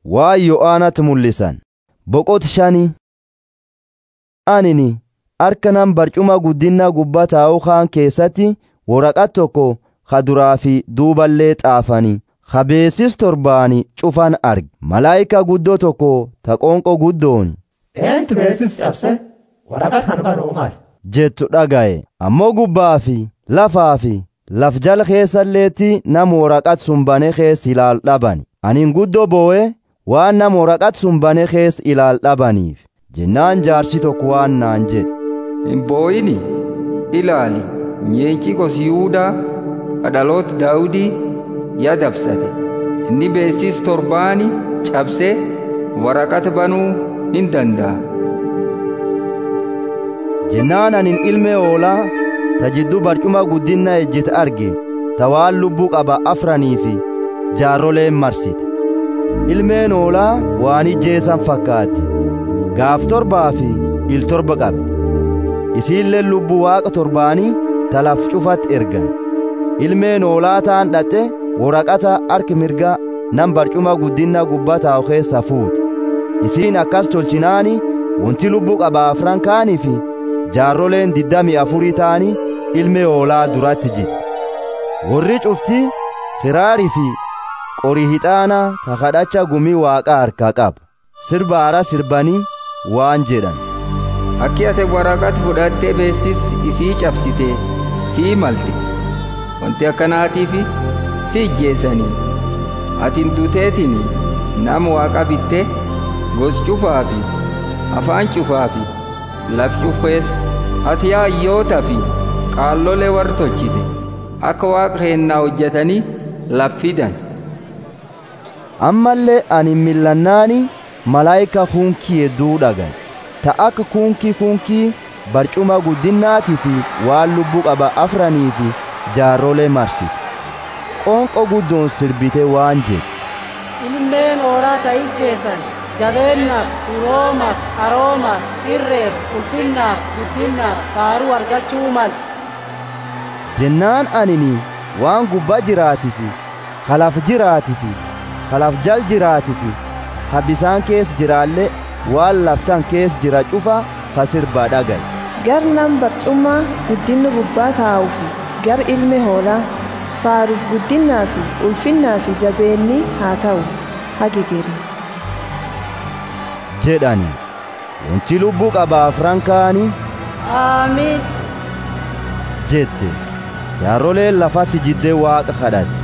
waa yo'aanatti mul'isan boqot shanii anini harka nam barcuma guddinna gubbaa taa'uu kaan keessatti waraqat tokko ka duraa fi duuballee xaafanii ka beesis torbaani cufan arge malaayika guddoo tokko ta qoonqoo guddooni eentu beesis cabse waraqat kan banuu maal jettu dhagaye ammoo gubbaa fi lafaa fi laf jala keessalleetti nam waraqat sun bane kees ilaal dhabani anin guddoo boo'e waan nam waraqat sun bane kees ilaal dhabaniif jennaan jaarsi tokko waan naan jedhe hin boo'ini ilaali nyeenci gos yihuudaa dhaloota daawudii ya dabsate inni beesis torbaani cabsee waraqata banuu hin danda'a jennaan anin ilmee hoolaa ta jidduu barcuma guddinna ejjete arge ta waan lubbuu qaba afranii fi jaarroleen marsite ilmeen hoolaa waan ijjeesan fakkaatti gaaf torbaa fi il torba qabde isiillee lubbuu waaqa torbaanii ta laf cufatti ergan ilmeen hoolaa taan dhatte waraqata harki mirga nam barcuma guddinna gubbaa taa'u keessa fuute isiin akkas tolchinaani wanti lubbuu qaba afran kaanii fi jaarroleen diddami afurii ta'anii ilmee hoolaa duratti jidhe warri cufti kiraarii fi qorii hixaanaa ta kadhacha gumii waaqaa harkaa qabu sirba haaraa sirbanii waan jedhan akki ate waraqata fudhattee beesis isii cabsite sii malte wanti akkanaatiif si ijjeessanii atin duteetin nama waaqa bitte gos cufaa fi afaan cufaa fi laf cufees ati yaayyoota fi qaallolee warra tolchite akka waaqa keennaa hojjetanii laf fidan ammallee ani millannaani malaayika kunkii hedduu dhagan ta akka kunkii kunkii barcuma guddinnaatii fi waan lubbuu qaba afranii fi jaarrolee marsite qoonqo guddoon sirbite waan jedhe ilmeen hoolaa ta ijjeessan jabeennaaf turoomaaf aroomaaf irreef ulfinnaaf guddinnaaf faaruu argachuu mal jennaan anini waan gubbaa jiraatii fi kalaf jiraatii fi kalaf jal jiraatii fi ha bisaan kees jiraallee waan laftan kees jira cufa ka sirbaa dhagaye gar nam barcummaa guddinni gubbaa taa'uu fi gar ilme hoolaa faaruuf guddinnaa fi ulfinnaa fi jabeenni haa ta'u hagigeri jedhani wanti lubbuu qaba afran kaanii aamiin jette jaarroleen lafatti jiddee waaqa kadhatte